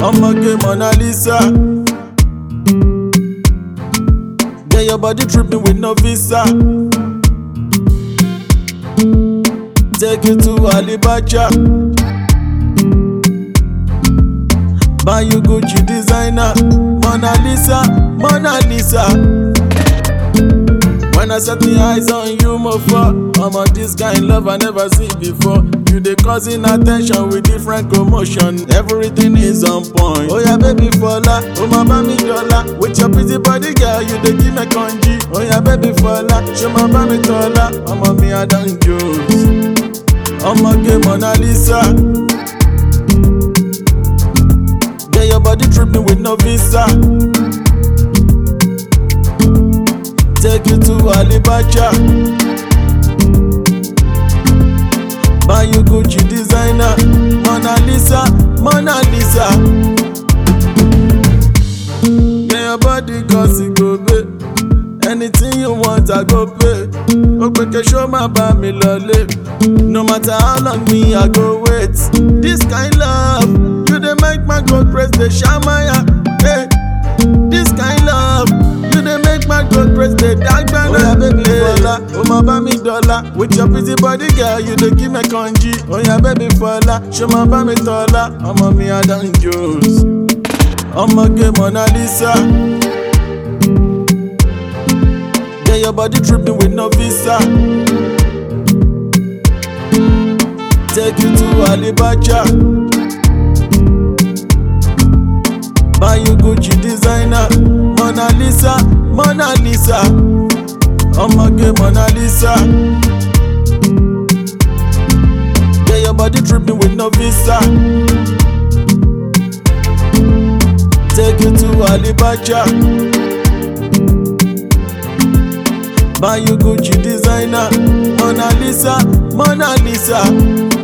Ọmọge Mona Lisa. Get your body tripping with no visa. Take you to Alibaja. Buy you Gucci designer. Mona Lisa, Mona Lisa. When I set my eyes on you, more for I'm on this kind love I never seen before. You dey causing attention with different commotion. Everything is on point. Oh yeah, baby Fola, oh my baby Dola. With your pretty body, girl, you dey give me congee. Oh yeah, baby Fola, show my baby Tola. I'm on me, I done Jones. Ọmọge Mona Lisa. Get your body tripping with no visa. Take you to Alibaja. Buy you Gucci designer. Mona Lisa, Mona Lisa. Get your body cause it go pay. Anything you want, I go pay. Okpeke show my bá mi lọlé. No matter how long me, I go wait. This kind love, you dey make my God praise the shamaya. Hey. This kind love, you dey make my God praise the dagbana. Oya baby Fola, o ma bá mi dọ́là. With your pretty body girl, you dey give me congee. Oya baby Fola, ṣo ma bá mi tọ́lá? Ọmọ mi Adam Jones. Ọmọge Mona Lisa. Get your body tripping with no visa. Take you to Alibaja. Buy you Gucci designer. Mona Lisa, Mona Lisa. Ọmọge Mona Lisa. Get your body tripping with no visa. Take you to Alibaja. Buy you Gucci designer. Mona Lisa, Mona Lisa.